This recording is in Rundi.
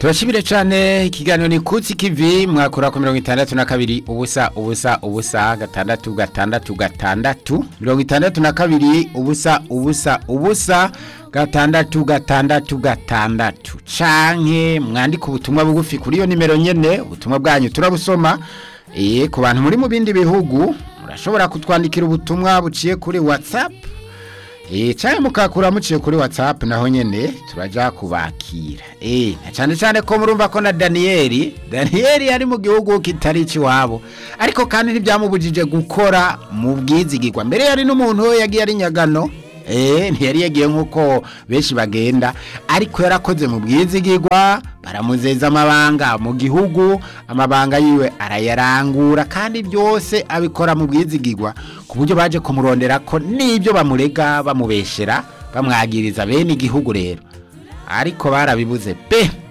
turashimire cyane ikiganiro ni kutsi kivi mwakora ku mirongo itandatu na kabiri ubusa ubusa ubusa gatandatu gatandatu gatandatu mirongo itandatu na kabiri ubusa ubusa ubusa gatandatu gatandatu gatandatu canke mwandika ubutumwa bugufi kuri iyo nimero nyene ubutumwa bwanyu turabusoma eh ku bantu muri mu bindi bihugu murashobora kutwandikira ubutumwa buciye kuri WhatsApp Eh cyane mukakura muciye kuri WhatsApp naho nyene turaja kubakira. Eh na cyane cyane ko murumva ko na Daniel, Daniel ari mu gihugu kitari ciwabo. Ariko kandi ntibyamubujije gukora mu bwizigirwa. Mbere yari n'umuntu we yagiye ari nyagano. Eh ntiyari yagiye nkuko benshi bagenda ariko yarakoze mu bwizigirwa baramuzeza amabanga mu gihugu amabanga yiwe arayarangura kandi byose abikora mu bwizigirwa ku buryo baje kumurondera ko n'ibyo bamurega bamubeshera bamwagiriza bene igihugu rero ariko barabibuze pe